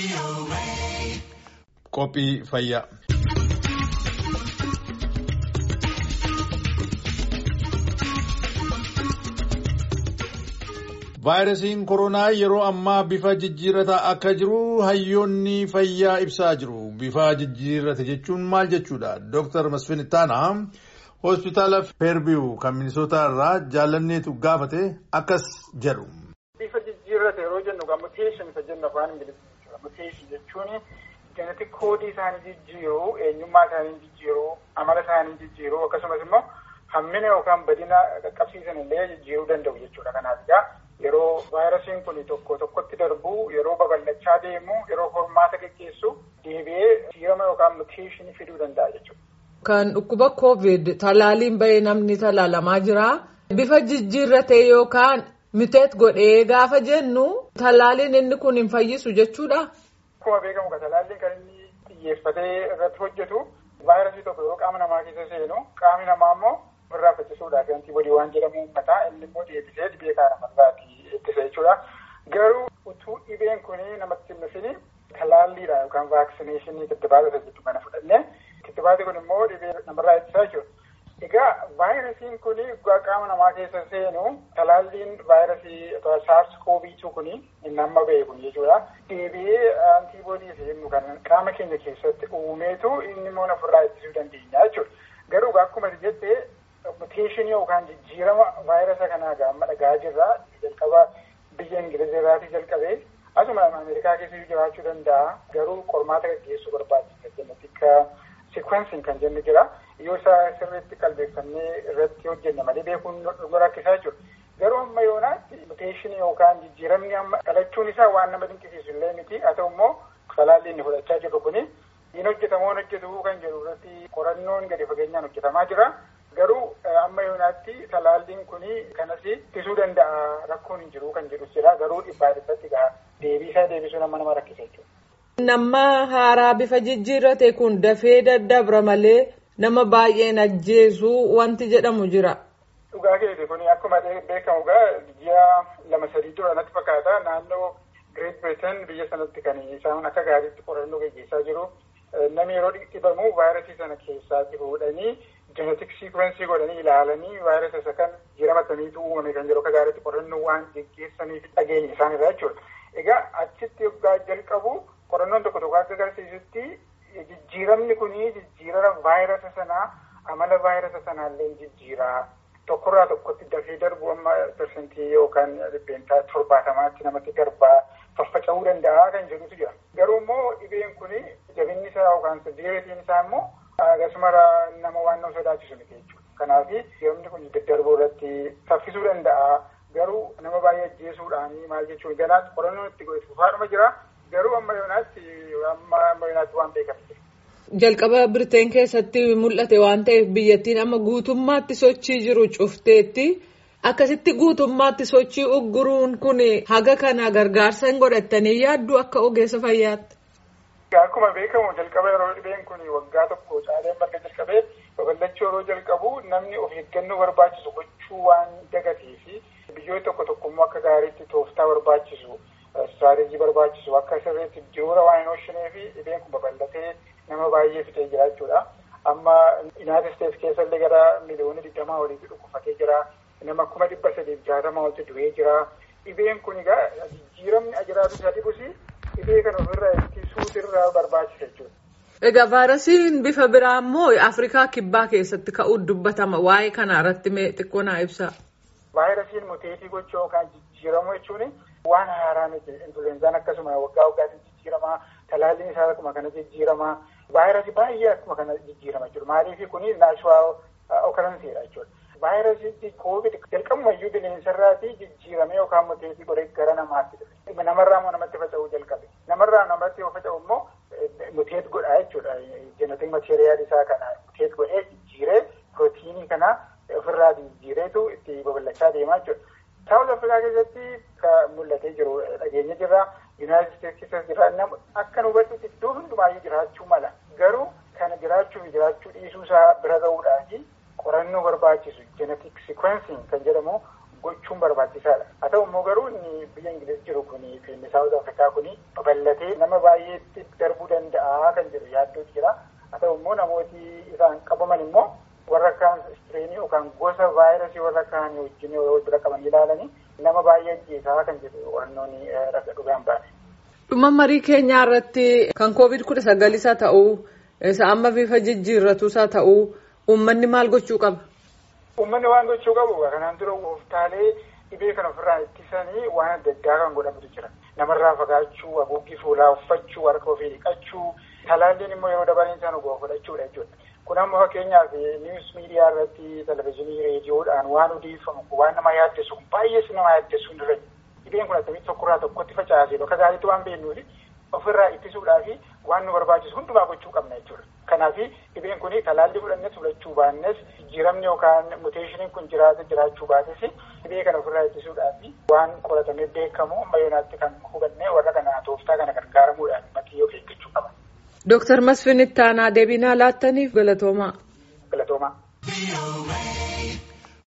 Qophii fayyaa. Vaayirasiin koronaa yeroo ammaa bifa jijjiirataa akka jiru hayyoonni fayyaa ibsaa jiru. Bifa jijjiirate jechuun maal jechuudha? Dooktar Masfin Ittaanaa hospitaala Feerbiyu kan Minisootaa irraa jaalanneetu gaafate akkas jedhu. Bifa jijjiirate yeroo jennu egaa muteeshin isa jennu afaan ingiliffaa jechuudha. Muteeshin jechuun jeenetik koodii isaanii jijjiiruu, eenyummaa isaanii jijjiiruu, amala isaanii jijjiiruu akkasumas immoo hammina yookaan badina qaqqabsiisan illee jijjiiruu danda'u jechuudha. Kanaaf egaa yeroo vaayirasiin kun tokko tokkotti darbu yeroo babal'achaa deemu yeroo hormaata geggeessu deebi'ee jijjiirama yookaan muteeshinii fiduu danda'a jechuudha. Kan dhukkuba COVID talaaliin bahee namni talaalamaa jira. Bifa jijjiirratee yookaan miteet godhee gaafa jennu talaaliin inni kun hin fayyisu jechuudha. Akkuma beekamu kan talaalliin kan inni xiyyeeffatee irratti hojjetu vaayirasii tokko yeroo qaama namaa keessa seenu qaamni namaa immoo ofirraa faccisuudhaaf antiboodii waan jedhamu uummataa inni immoo deebisee dhibee kana namarraatii ittisa jechuudha. Garuu utuu dhibeen kun namatti hin dhufin talaalliidha yookaan vaaksineeshinii kittibaata jechuu kana fudhannee kittibaati kun immoo dhibee namarraa ittisaa jechuudha. Egaa vaayirasiin kun qaama namaa keessa seenu talaalliin vaayirasii saars kooviituu kun inni amma ba'e kun jechuudha. Deebi'ee antiboodii jennu kan qaama keenya keessatti uumeetu inni immoo ofirraa ittisuu dandeenya jechuudha. Garuu akkuma jettee muteeshinii yookaan jijjiirama vaayirasa kanaa gaamma dhagaa jirra. Jalqaba biyya Ingilizii irraatii jalqabee asuma Ameerikaa keessa jiraachuu danda'a. Garuu qormaata gaggeessuu barbaachisa. Jenetika sikwensiin kan jennu jira. Yoo isa sirriitti qalbeeffannee irratti hojjenne malee beekuun nu rakkisaa jiru. Garuu amma yoonaatti muteeshinii yookaan jijjiiramni amma dhalachuun isaa waan nama dinqisiisu illee miti. Haa ta'u immoo talaalli inni fudhachaa jirru kuni hin hojjetamoo hojjetu kan jedhu irratti qorannoon gadi fageenyaan hojjetamaa jira. Garuu amma yoonaatti talaalliin kun kanas ittisuu danda'a rakkoon hin jiru kan jedhu jira. Garuu dhibbaa dhibbatti deebii isaa deebisuu nama nama rakkisa jechuudha. Nama haaraa bifa jijjiirrate kun dafee daddabra malee nama baay'een ajjeesu wanti jedhamu jira. Dhugaa keeti kun akkuma beekamu egaa ji'a lama sadii dura natti fakkaata naannoo Great Britain biyya sanatti kan isaan akka gaariitti qorannoo gaggeessaa jiru. Namni yeroo dhibamu vaayirasii sana keessaatti fuudhanii jenetik siikwensii godhanii ilaalanii vaayirasa isa kan jiramataniitu uumame kan jedhu akka gaariitti qorannoo waan gaggeessaniif dhageenya isaan irraa jechuudha. Egaa achitti yoggaa jalqabu qorannoon tokko tokko akka agarsiisutti jijjiiramni kun jijjiirama vaayirasa sanaa amala vaayirasa sanaallee jijjiiraa tokkorraa tokkotti dafee darbu amma persentii yookaan dhibbeentaa torbaatamaatti namatti darbaa faffaca'uu danda'a kan jedhutu jira. Garuu immoo dhibeen kun jabinni isaa yookaan seveeritiin isaa immoo akkasuma nama waan nama sodaachisu miti jechuudha. Kanaaf jijjiiramni kun daddarbuu irratti saffisuu danda'a. Garuu nama baay'ee ajjeesuudhaan maal jechuun ganaatti qorannoon itti godhatu fufaadhuma jira. Garuu amma yoonaatti amma amma yoonaatti waan beekamu. Jalqaba Birteen keessatti mul'ate waan ta'eef biyyattiin amma guutummaatti sochii jiru cufteetti akkasitti guutummaatti sochii ugguruun kun haga kana gargaarsa hin godhattanii yaaddu akka ogeessa fayyaatti. Akkuma beekamu jalqaba yeroo dhibeen kun waggaa tokko caalee marga jalqabee babal'achuu yeroo jalqabu namni of eeggannoo barbaachisu gochuu waan dagatee fi biyyoota tokko tokko immoo akka gaariitti tooftaa barbaachisu. Istiraatejii barbaachisu akka sirriitti jiruura waan hin oolchinee fi dhibeen kun babal'atee nama baay'ee fixee jira jechuudha. Amma Yuunaayitid Isteetsi keessa illee gara miliyoona digdamaa oliitti dhukkufatee jira. Nama kuma dhibba sadiif jaatama olitti du'ee jira. Dhibeen kun egaa jijjiiramni ajiraatu isa dhibus dhibee kana ofirraa ittisuutu irraa barbaachisa jechuudha. Egaa vaayirasiin bifa biraa immoo Afrikaa kibbaa keessatti ka'uu dubbatama. Waa'ee kana irratti mee xiqqoo naa ibsaa. Vaayirasiin muteetii gochuu yookaan jijjiiramuu jechuun waan haaraa miti. Influweenzaan akkasuma waggaa waggaatiin jijjiiramaa, talaalliin isaa akkuma kana jijjiiramaa, vaayirasii baay'ee akkuma kana jijjiirama jechuudha. Maaliif kuni naachuraal okaransiidha jechuudha. Vaayirasii koovid jalqabumayyuu bineensarraatii jijjiiramee yookaan muteetii godhee gara namaatti dhufe. Namarraa immoo namatti faca'uu jalqabe. Namarraa namatti yoo faca'u immoo muteet godhaa jechuudha. Jenetik mateeriyaal isaa kana muteet godhee jijjiiree pirootiinii kana ofirraa jijjiireetu itti babal'achaa deemaa jechuudha. Saawul Afrikaa keessatti kan mul'atee jiru dhageenya jirra. Yuunaayitid Isteetsi keessas jirra. Nama akka nu hubadhutti iddoo hundumaayyuu jiraachuu mala. Garuu kana jiraachuu fi jiraachuu dhiisuu isaa bira ga'uudhaaf qorannoo barbaachisu jenetik sikwensiin kan jedhamu gochuun barbaachisaadha. Haa ta'u immoo garuu inni biyya Ingiliz jiru kuni fi inni Saawuz Afrikaa kuni babal'atee nama baay'eetti darbuu danda'a kan jedhu yaaddootu jira. Haa ta'u immoo namooti isaan qabaman immoo warra kaan istireenii yookaan gosa vaayirasii warra kaan wajjin yoo bira qaban ilaalanii nama baay'ee ajjeesaa kan jedhu wannoonni raga dhugaan baane. Dhuma marii keenyaa irratti kan koovid kudha sagal isa ta'uu isa amma bifa jijjiirratu isa ta'uu uummanni maal gochuu qaba? Uummanni waan gochuu qabu kanaan dura gooftaalee dhibee kana ofirraa ittisanii waan adda addaa kan godhamutu jira. Namarraa fagaachuu, haguuggii fuulaa uffachuu, harka ofii dhiqachuu, talaalliin immoo yeroo dabaleen isaan ogaa fudhachuudha jechuudha. Kun ammoo fakkeenyaaf niwus miidiyaa irratti televizyiinii reediyoodhaan waan odeeffamu waan nama yaaddessu baay'ees nama yaaddessu hin irra dhibeen kun akkamitti tokkorraa tokkotti facaasee bakka gaariitti waan beeknuufi ofirraa ittisuudhaafi waan nu barbaachisu hundumaa gochuu qabna jechuudha. Kanaaf dhibeen kun talaallii fudhannes fudhachuu baannes jijjiiramni yookaan muteeshiniin kun jiraata jiraachuu baates dhibee kana ofirraa ittisuudhaafi waan qoratamee beekamu amma yoonaatti kan hubannee warra kana tooftaa kana gargaaramuudhaan matii of eeggachuu qaba. Dooktar Masfin Ittaanaa deebinaa laattaniif galatoomaa. Galatoomaa.